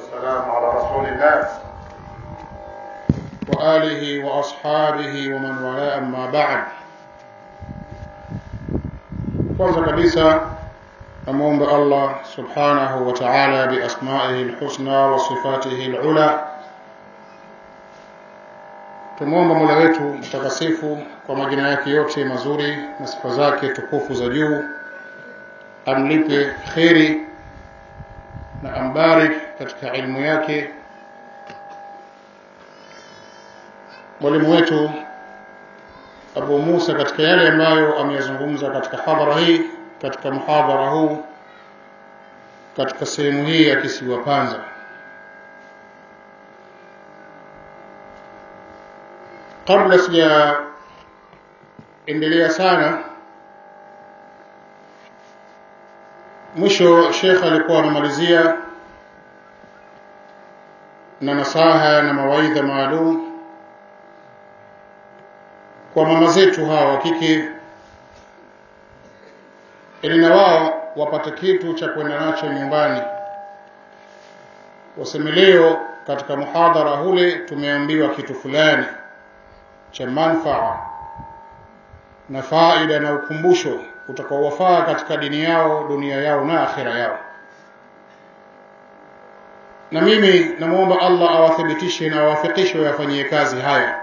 والسلام على رسول الله وآله وأصحابه ومن والاه أما بعد kwanza kabisa namwombe allah subhanahu wa taala biasmaihi lhusna wa sifatihi lula tumwomba mola wetu mtakasifu kwa majina yake yote mazuri na sifa zake tukufu za juu amlipe kheri na ambarik katika ilmu yake mwalimu wetu abu musa katika yale ambayo ameyazungumza katika hadhara hii katika muhadhara huu katika sehemu hii ya kisiwa panza kabla sijaendelea sana mwisho shekh alikuwa amemalizia na nasaha na mawaidha maalum kwa mama zetu hawa wa kike ili na wao wapate kitu cha kwenda nacho nyumbani waseme leo katika muhadhara hule tumeambiwa kitu fulani cha manfaa na faida na ukumbusho utakaowafaa katika dini yao dunia yao na akhira yao na mimi namwomba allah awathibitishe na awafikishe wayafanyie kazi haya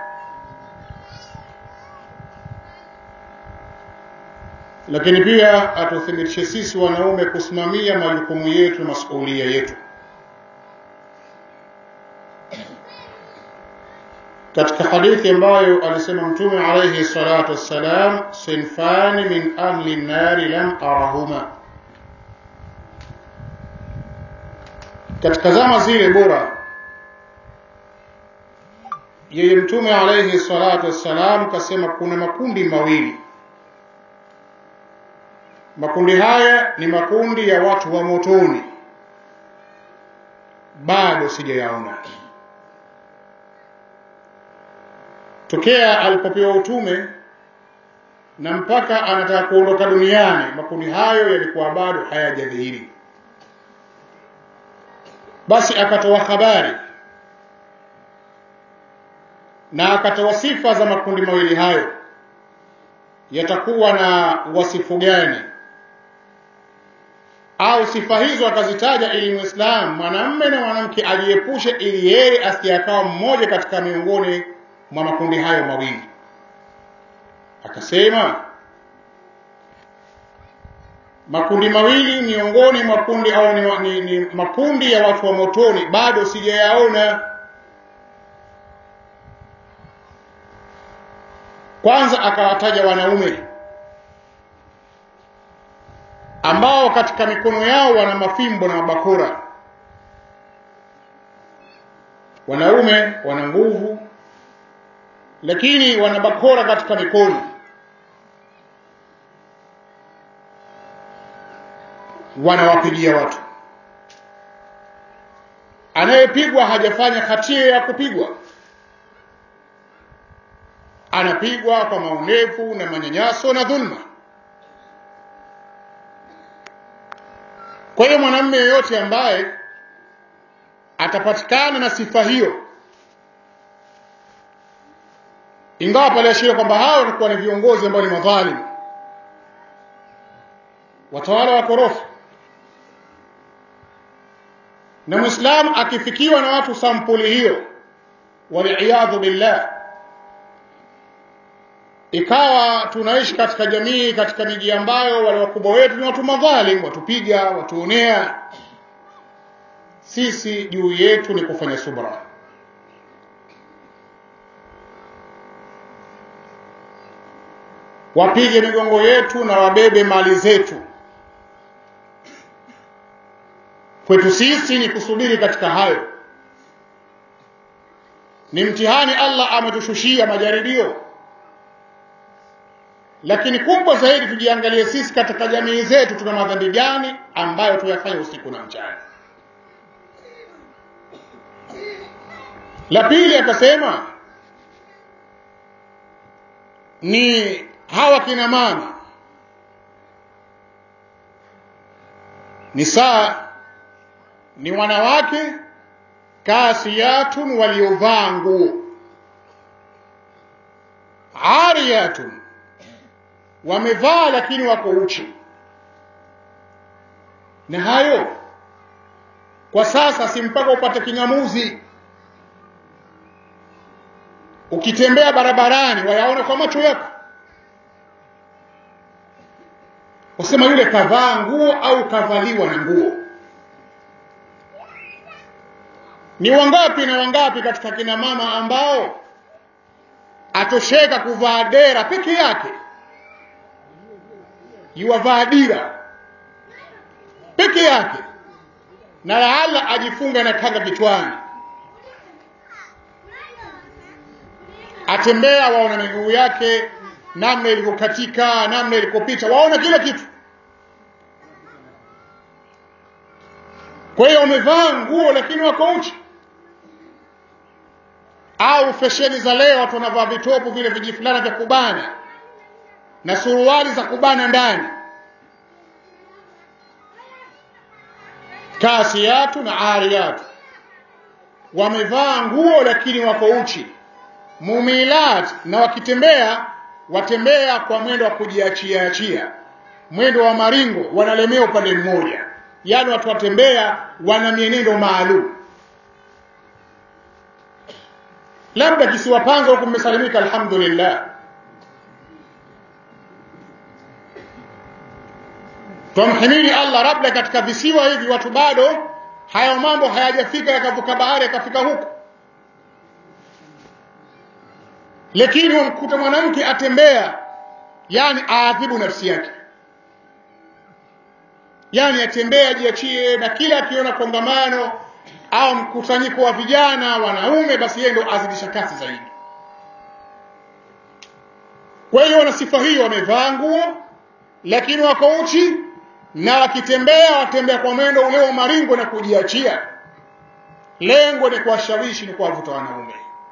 lakini pia atuthibitishe sisi wanaume kusimamia majukumu yetu na masuulia yetu katika hadithi ambayo alisema mtume alayhi salatu wassalam sinfani min ahli nnari lam arahuma katika zama zile bora yeye mtume alayhi salatu wassalam kasema kuna makundi mawili makundi haya ni makundi ya watu wa motoni bado sijayaona tokea alipopewa utume na mpaka anataka kuondoka duniani makundi hayo yalikuwa bado hayajadhihiri basi akatoa habari na akatoa sifa za makundi mawili hayo yatakuwa na wasifu gani au sifa hizo akazitaja ili muislamu mwanamme na mwanamke ajiepushe ili yeye asiyakawa mmoja katika miongoni mwa makundi hayo mawili akasema makundi mawili miongoni mwa kundi au ni, ni, ni makundi ya watu wa motoni bado sijayaona kwanza akawataja wanaume ambao katika mikono yao wana mafimbo na mabakora wanaume wana nguvu lakini wana bakora katika mikono wanawapigia watu anayepigwa hajafanya hatia ya kupigwa anapigwa kwa maonevu na manyanyaso na dhulma kwa hiyo mwanamume yeyote ambaye atapatikana na sifa hiyo ingawa pale ashiria kwamba hao watakuwa ni viongozi ambao ni madhalimu watawala wakorofi na mwislamu akifikiwa na watu sampuli hiyo waliyadhu billah ikawa tunaishi katika jamii katika miji ambayo wale wakubwa wetu ni watu madhalim watupiga watuonea sisi juu yetu ni kufanya subra wapige migongo yetu na wabebe mali zetu kwetu sisi ni kusubiri katika hayo ni mtihani allah ametushushia majaribio lakini kubwa zaidi tujiangalie sisi katika jamii zetu tuna madhambi gani ambayo tuyafanya usiku na mchana la pili akasema ni hawa kina mama ni saa ni wanawake kasiyatun waliovaa nguo ariyatun wamevaa lakini wako uchi na hayo kwa sasa si mpaka upate king'amuzi ukitembea barabarani wayaona kwa macho yako wasema yule kavaa nguo au kavaliwa na nguo ni wangapi na wangapi katika kina mama ambao atosheka kuvaa dera peke yake yuwavaa dira peke yake na lahala ajifunga na kanga kichwani atembea waona miguu yake namna ilivyokatika namna ilikopita waona kila kitu kwa hiyo wamevaa nguo lakini wako uchi au fesheni za leo watu wanavaa vitopu vile vijifulana vya kubana na suruali za kubana ndani kasiyatu na ariyatu wamevaa nguo lakini wako uchi mumilat na wakitembea watembea kwa mwendo wa kujiachia achia mwendo wa maringo wanalemea upande mmoja yaani watu watembea wana mienendo maalum labda kisiwa Panga huku mmesalimika alhamdulillah twamhimidi Allah labda katika visiwa hivi watu bado hayo mambo hayajafika yakavuka bahari yakafika huku lakini wamkuta mwanamke atembea yani aadhibu nafsi yake yani atembea jiachie na kila akiona kongamano au mkusanyiko wa vijana wanaume basi yeye ndo azidisha kasi zaidi kwa hiyo wana sifa hiyo wamevaa nguo lakini wako uchi na wakitembea watembea kwa mwendo ule wa maringo na kujiachia lengo ni kuwashawishi ni kuwavuta wanaume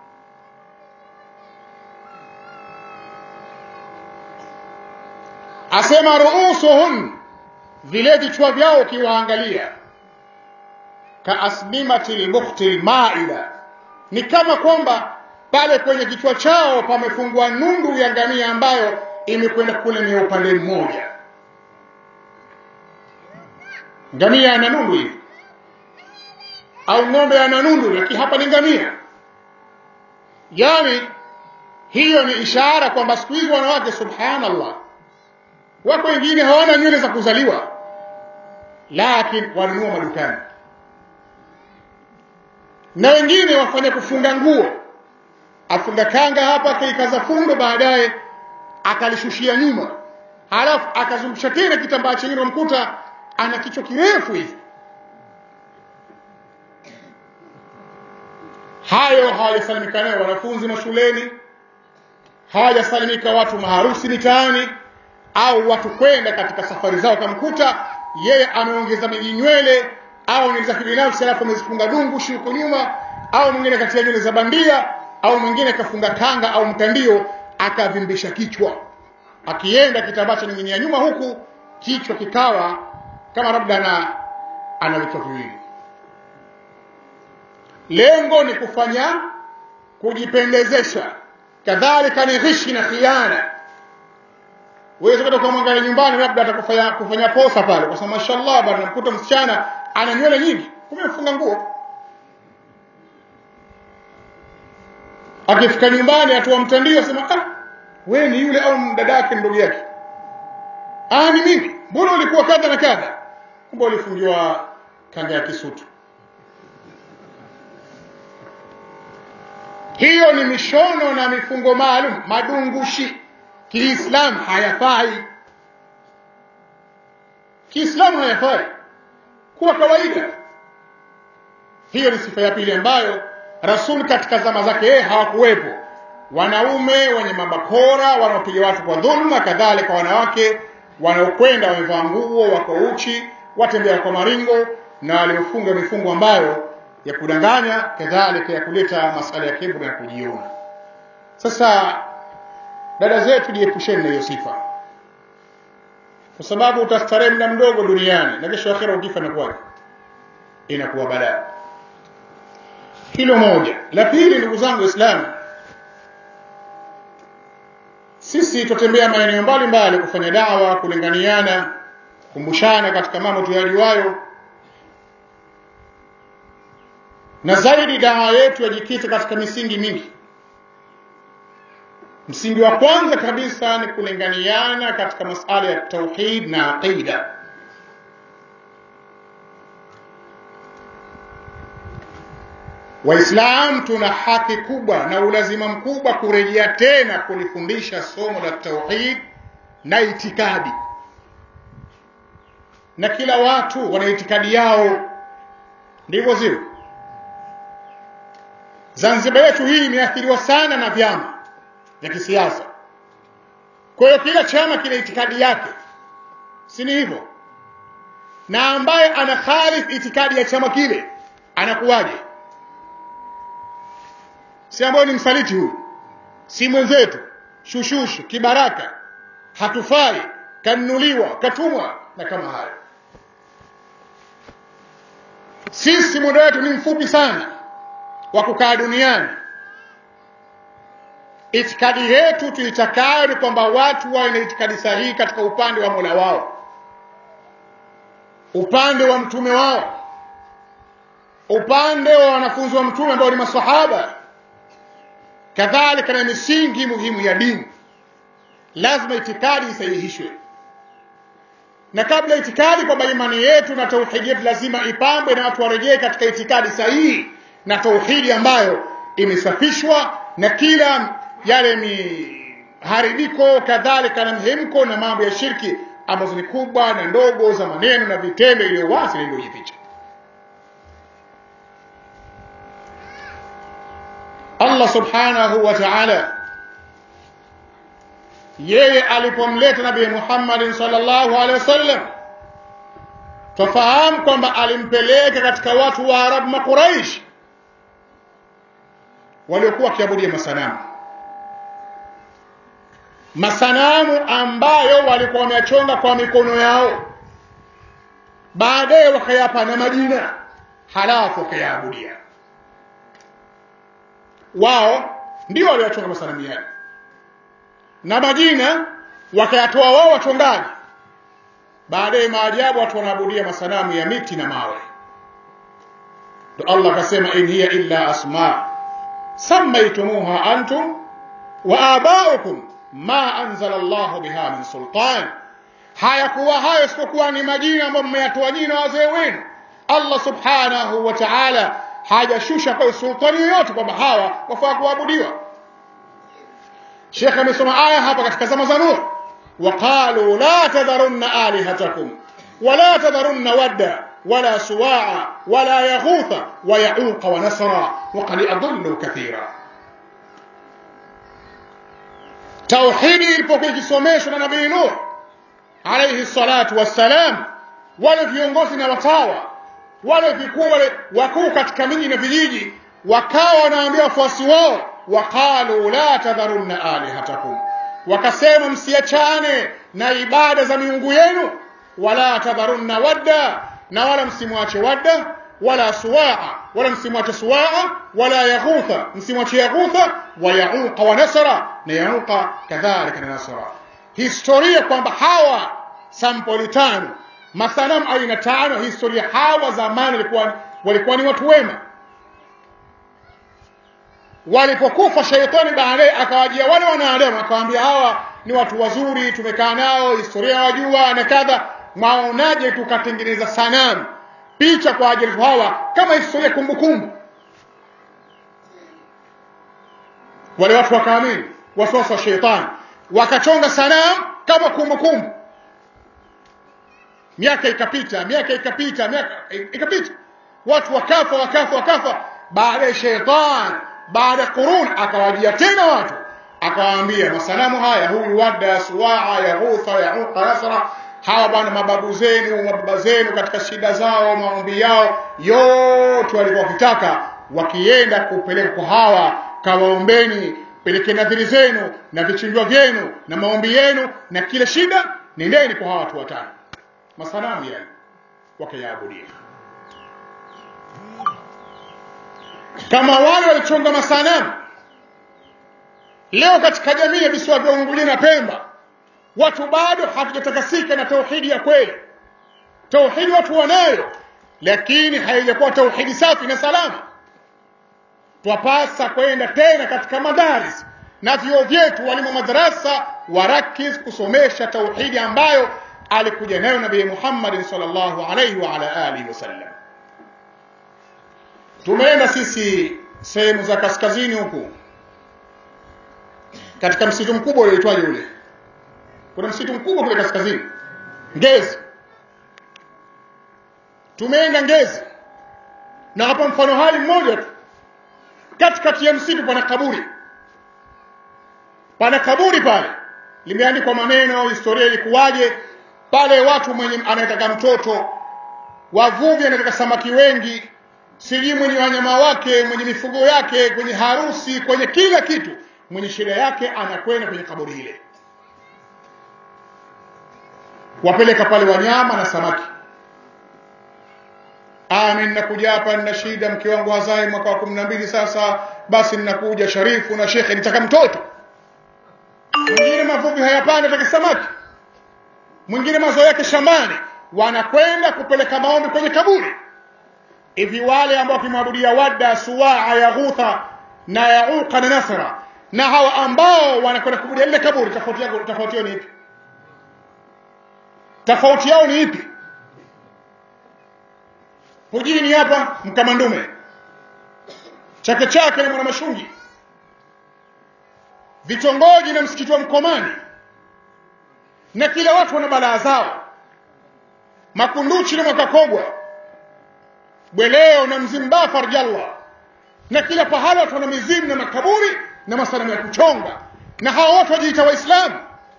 asema ruusuhun vile vichwa vyao ukiwaangalia kaasmimati lbukhti lmaila ni kama kwamba pale kwenye kichwa chao pamefungwa nundu ya ngamia ambayo imekwenda kulemea upande mmoja ngamia ana nundu hivi au ng'ombe ana nundu lakini hapa ni ngamia yani hiyo ni ishara kwamba siku hizi wanawake subhanallah wako wengine hawana nywele za kuzaliwa lakini wanunua madukani na wengine wafanya kufunga nguo afunga kanga hapa akaikaza fundo baadaye akalishushia nyuma halafu akazungusha tena kitambaa chengine unamkuta ana kichwa kirefu hivi hayo hawajasalimika nayo wanafunzi mashuleni hawajasalimika watu maharusi mitaani au watu kwenda katika safari zao kamkuta yeye ameongeza mijinywele au nywele za kibinafsi alafu amezifunga dungu shuko nyuma au mwingine katia nywele za bandia au mwingine kafunga kanga au mtandio akavimbisha kichwa akienda kitambaa cha nyingine ya nyuma huku kichwa kikawa kama labda na ana vichwa viwili lengo ni kufanya kujipendezesha kadhalika ni ghishi na khiana wewe kwenda kumwangalia nyumbani labda atakufanya kufanya posa pale kwa sababu mashallah bwana mkuta msichana ana nywele nyingi kumbe mfunga nguo akifika nyumbani atoa mtandio sema ah wewe ni yule au dada yake ndugu yake ah ni mimi mbona ulikuwa kadha na kadha kumbe ulifungiwa kanga ya kisutu hiyo ni mishono na mifungo maalum madungushi kiislamu hayafai kiislamu hayafai kuwa kawaida hiyo ni sifa ya pili ambayo rasul katika zama zake yeye hawakuwepo wanaume wenye mabakora wanaopiga watu kwa dhulma kadhalika wanawake wanaokwenda wamevaa nguo wako uchi watembea kwa maringo na waliofunga mifungo ambayo ya kudanganya kadhalika ya kuleta masala ya kiburi na kujiona sasa dada zetu jiepusheni na hiyo sifa kwa sababu utastarehe muda mdogo duniani na kesho akhera ukifa inakuwa inakuwa balaa hilo moja la pili ndugu zangu waislamu sisi tutembea maeneo mbalimbali kufanya dawa kulinganiana kumbushana katika mambo tuyajuayo na zaidi dawa yetu yajikita katika misingi mingi msingi wa kwanza kabisa ni kulinganiana katika masala ya tauhid na aqida Waislamu tuna haki kubwa na ulazima mkubwa kurejea tena kulifundisha somo la tauhid na itikadi, na kila watu wana itikadi yao, ndivyo sivyo? Zanzibar yetu hii imeathiriwa sana na vyama vya kisiasa. Kwa hiyo kila chama kina itikadi yake, si ni hivyo? Na ambaye ana khalif itikadi ya chama kile anakuwaje? si ambayo ni msaliti huyu, si mwenzetu, shushushu, kibaraka, hatufai, kanunuliwa, katumwa na kama hayo. Sisi muda wetu ni mfupi sana wa kukaa duniani. Itikadi yetu tuitakayo ni kwamba watu wawe na itikadi sahihi katika upande wa Mola wao, upande wa mtume wao, upande wa wanafunzi wa mtume ambao ni masahaba kadhalika na misingi muhimu ya dini lazima itikadi isahihishwe na kabla itikadi kwamba imani yetu na tauhidi yetu lazima ipambwe na watu warejee katika itikadi sahihi na tauhidi ambayo imesafishwa na kila yale miharibiko kadhalika na mhemko na mambo ya shirki ambazo ni kubwa na ndogo za maneno na vitendo iliyo wazi na iliyojificha Allah subhanahu wa ta'ala yeye alipomleta Nabii Muhammad sallallahu alaihi wasallam tufahamu kwamba alimpeleka katika watu wa Arab Makuraish waliokuwa wakiabudia masanamu masanamu ambayo walikuwa wameyachonga kwa mikono yao baadaye wakayapa na majina halafu wakayaabudia wao ndio waliochonga masanamu yale na majina wakayatoa wao wachongaji baadaye maajabu watu wanaabudia masanamu ya miti na mawe ndo Allah akasema in hiya illa asma sammaytumuha antum wa abaukum ma anzala Allah biha min sultan hayakuwa hayo isipokuwa ni majina ambayo mmeyatoa jina wazee wenu Allah subhanahu wa ta'ala hajashusha kwa sultani yoyote kwamba hawa wafaa kuabudiwa Sheikh amesoma aya hapa katika zama za Nuh waqalu la tadharunna alihatakum wala tadharunna wadda wala suwa'a wala yaghutha wa ya'uqa wa nasra wa qad adallu kathira tauhidi ilipokuwa ikisomeshwa na nabii Nuh alayhi salatu wassalam wale viongozi na watawa wale vikuu wale wakuu katika miji na vijiji wakawa wanaambia wafuasi wao waqalu la tadharunna alihatakum wakasema msiachane na ibada za miungu yenu wala tadharunna wadda na wala msimwache wadda wala suwaa wala msimwache suwaa wala yaghutha msimwache yaghutha wa yauqa wa nasra na yauqa kadhalika na nasra historia kwamba hawa sampoli tano masanamu aina tano historia hawa zamani walikuwa walikuwa ni watu wema walipokufa shaitani baadaye akawajia wale wanadamu akawaambia hawa ni watu wazuri tumekaa nao historia wajua na kadha mwaonaje tukatengeneza sanamu picha kwa ajili hawa kama historia kumbukumbu wale watu wakaamini waswasa wa shaitani wakachonga sanamu kama kumbukumbu miaka ikapita miaka ikapita miaka ikapita watu wakafa wakafa wakafa baada ya shaitan baada ya qurun akawajia tena watu akawaambia masanamu haya huyu wadda suwaa yaghutha yauqa nasra hawa bwana mababu zenu mababa zenu katika shida zao maombi yao yote walikuwa wakitaka wakienda kupeleka kwa hawa kawaombeni peleke nadhiri zenu na vichinjwa vyenu na maombi yenu na kila shida nendeni kwa hawa watu watano masanamu yani wakayaabudia kama wale walichonga masanamu leo katika jamii ya visiwa vya Unguja na Pemba watu bado hatujatakasika na tauhidi ya kweli tauhidi watu wanayo lakini haijakuwa tauhidi safi na salama twapasa kwenda tena katika madaris na vyuo vyetu walimu madarasa warakiz kusomesha tauhidi ambayo alikuja nayo nabii Muhammad sallallahu alaihi wa ala alihi wasallam tumeenda sisi sehemu za kaskazini huku katika msitu mkubwa ulioitwaje ule kuna msitu mkubwa kule kaskazini Ngezi tumeenda Ngezi na hapa mfano hali mmoja tu katikati ya msitu pana kaburi pana kaburi pale limeandikwa maneno historia ilikuwaje pale watu mwenye anataka mtoto wavuvi anataka samaki wengi sijui mwenye wanyama wake mwenye mifugo yake kwenye harusi kwenye kila kitu mwenye shida yake anakwenda kwenye kaburi ile wapeleka pale wanyama na samaki Amin, nakuja hapa nina shida, mke wangu hazai mwaka wa kumi na mbili sasa, basi ninakuja Sharifu na shekhe, nitaka mtoto. Mwingine mavuvi hayapanda, ataka samaki. Mwingine mazao yake shambani, wanakwenda kupeleka maombi kwenye kaburi. Hivi wale ambao wakimwabudia Wadda, Suwaa, Yaghutha na Yauqa na Nasra, na hawa ambao wanakwenda kubudia lile kaburi, tofauti yao tofauti yao ni ipi? Tofauti yao ni ipi? Hujini hapa Mkamandume, Chake Chake na Mwanamashungi, vitongoji na msikiti wa Mkomani, na kila watu wana balaa zao, Makunduchi na Mwakakogwa, Bweleo na Mzimba Farjallah, na kila pahala watu wana mizimu na makaburi na masanamu ya kuchonga, na hawa watu wajiita Waislamu,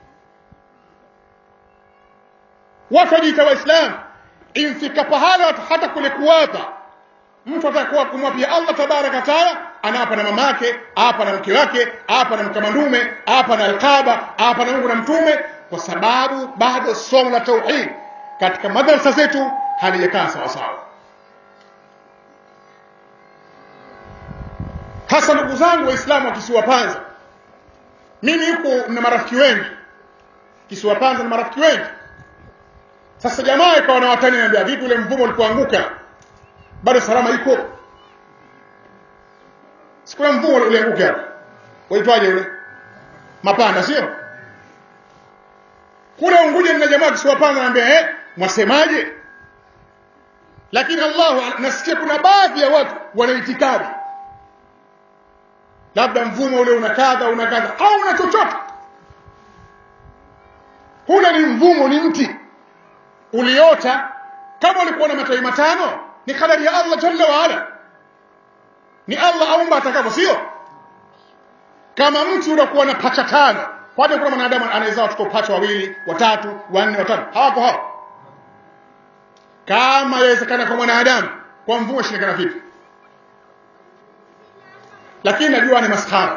watu wajiita Waislamu imfika pahala hata kule kuwapa mtu atakuwa kumwapia Allah tabaraka taala anaapa na mamake apa na mke wake apa na mkamandume apa na alqaba apa na Mungu na mtume kwa sababu bado somo la tauhid katika madrasa zetu halijakaa sawa sawa hasa ndugu zangu waislamu wa kisiwa Panza mimi huku na marafiki wengi kisiwa Panza na marafiki wengi sasa jamaa ikawa na watani niambia vipi ule mvumo ulipoanguka bado salama iko sikuna mvumo ulianguka hapo waitwaje ule mapanda sio kule Unguja nina jamaa kisiwapanga naambia eh mwasemaje lakini Allah nasikia kuna baadhi ya watu wana itikadi labda mvumo ule una kadha una kadha au una chochote huna ni mvumo ni mti uliota kama ulikuwa na matawi matano ni kadari ya Allah jalla wa ala ni Allah aumba atakavyo sio kama mti unakuwa na pacha tano kwani kuna mwanadamu anaweza watoto pacha wawili watatu wanne watano hawapo hao kama yawezekana kwa mwanadamu kwa mvumo shirikana vipi lakini najua ni maskhara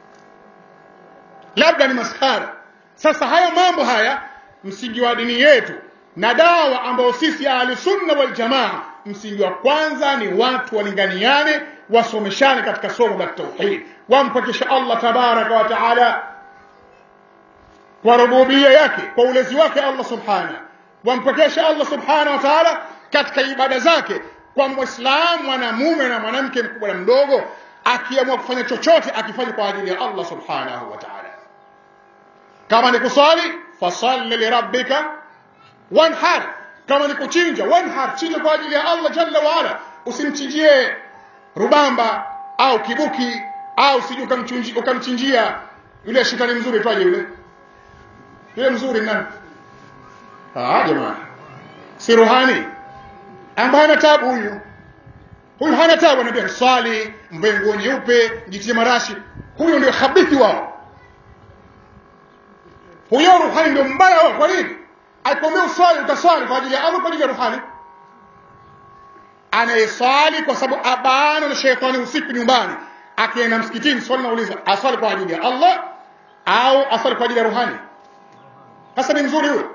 labda ni maskhara sasa haya mambo haya msingi wa dini yetu na dawa ambayo sisi ahli sunna wal jamaa msingi wa kwanza ni watu walinganiane wasomeshane katika somo la tauhid wampakisha Allah tabaraka wa taala kwa rububia yake kwa ulezi wake Allah subhana wampokesha Allah subhana wa taala katika ibada zake kwa muislamu mwanamume na mwanamke mkubwa na mdogo akiamua kufanya chochote akifanya kwa ajili ya Allah subhanahu wa ta'ala kama ni kusali fasalli lirabbika wanhar kama ni kuchinja wanhar chinja kwa ajili ya Allah jalla wa ala usimchinjie rubamba au kibuki au siju ukamchinjia yule shetani mzuri twaje yule yule mzuri nani ah jamani si ruhani ambaye ana tabu huyu huyu hana tabu anambia swali mvae nguo nyeupe jitie marashi huyo ndio habithi wao huyo ruhani ndio mbaya wao kwa nini alikwambia uswali utaswali kwa ajili ya Allah kwa ajili ya ruhani anayeswali kwa sababu abana na shetani usiku nyumbani akienda msikitini swali nauliza aswali kwa ajili ya Allah au aswali kwa ajili ya ruhani hasa ni mzuri huyo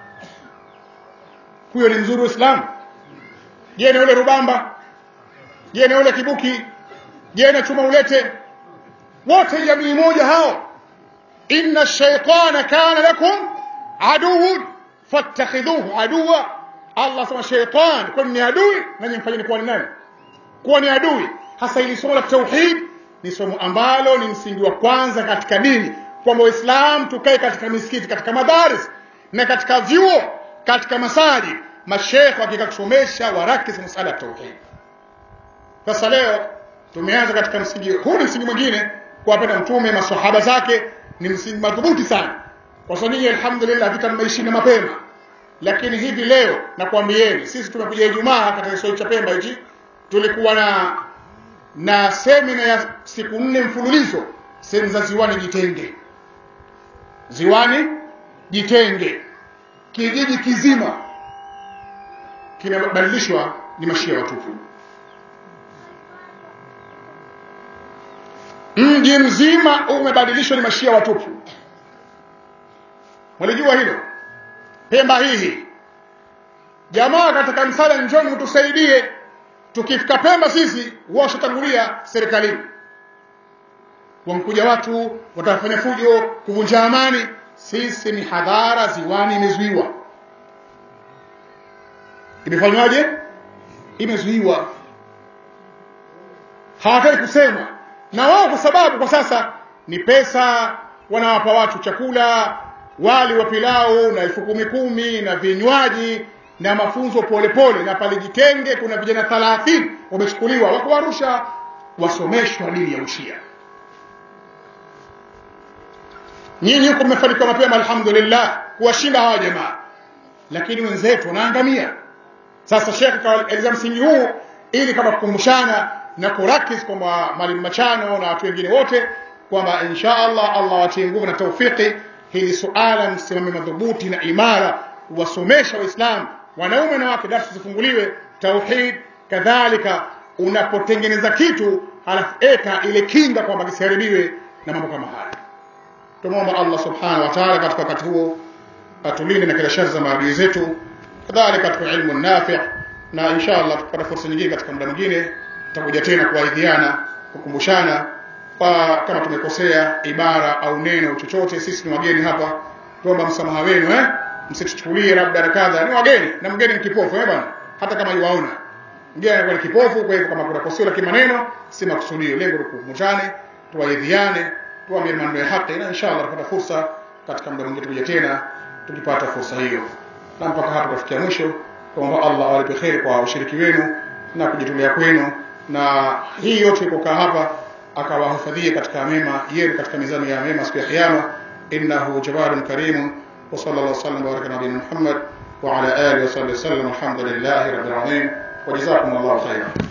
huyo ni mzuri uislamu je ni yule rubamba je na ule kibuki je na chuma ulete wote jamii moja hao inna shaytana kana lakum aduwwun fattakhidhuhu aduwa Allah sema shaytan kwani ni adui na nyimfanyeni kuwa ni nani kuwa ni adui hasa ili somo la tauhid ni somo ambalo ni msingi wa kwanza katika dini kwamba waislamu tukae katika misikiti katika madaris na katika vyuo katika masaji mashekhe hakika kusomesha warakis masala ya tauhid sasa leo tumeanza katika msingi huu ni msingi mwingine kuwapenda mtume masahaba zake ni msingi madhubuti sana kwa sababu nyinyi alhamdulillah vita mmeishinda mapema lakini hivi leo nakwambieni sisi tumekuja Ijumaa katika kisiwa cha Pemba hichi tulikuwa na na semina ya siku nne mfululizo sehemu za ziwani Jitenge ziwani Jitenge kijiji kizima kimebadilishwa ni mashia watupu mji mzima umebadilishwa ni mashia watupu mwalijua hilo Pemba hii jamaa katika msala njoni mtusaidie tukifika Pemba sisi washatangulia serikalini wamkuja watu watafanya fujo kuvunja amani sisi ni hadhara ziwani imezuiwa imefanywaje imezuiwa hawataki kusema na wao kwa sababu kwa sasa ni pesa wanawapa watu chakula wali wa pilau na elfu kumi kumi na vinywaji na mafunzo polepole pole. na pale Jitenge kuna vijana 30 wamechukuliwa wako Arusha wasomeshwa dini ya ushia nyinyi huko mmefanikiwa mapema alhamdulillah kuwashinda hawa jamaa lakini wenzetu wanaangamia sasa shekhe kaeleza msingi huu ili kama kukumbushana na kurakis kwamba mwalimu Machano na watu wengine wote kwamba insha Allah Allah watie nguvu na taufiki hili suala msimame madhubuti na imara wasomesha waislamu wanaume na wake darasa zifunguliwe tauhid kadhalika unapotengeneza kitu halafu eka ile kinga kwamba kisiharibiwe na mambo kama haya tumomba Allah subhanahu wa ta'ala katika wakati huo atulinde na kila shari za maadui zetu kadhalika katika ilmu nafi na insha Allah tukipata fursa nyingine katika muda mwingine tutakuja tena kuwaidhiana kukumbushana kwa kama tumekosea ibara au neno chochote sisi ni wageni hapa tuomba msamaha wenu eh msituchukulie labda kadha ni wageni na mgeni ni kipofu eh bwana hata kama yuwaona mgeni anakuwa ni kipofu kwa hivyo kama kuna koseo la kimaneno si makusudio lengo ni kukumbushane tuwaidhiane tuambie maneno ya haki na inshallah tutapata fursa katika muda mwingine tukuja tena tukipata fursa hiyo na mpaka hapa tufikia mwisho tuomba Allah awalipe kheri kwa ushiriki wenu na kujitolea kwenu na hii yote kukaa hapa akawahifadhie katika mema yenu katika mizani ya mema siku ya kiyama innahu jawadun karimun wa sallallahu sallam baraka nabiyina Muhammad wa ala alihi wa sahbihi wasallam alhamdulillahi rabbil alamin wa jazakumullahu khairan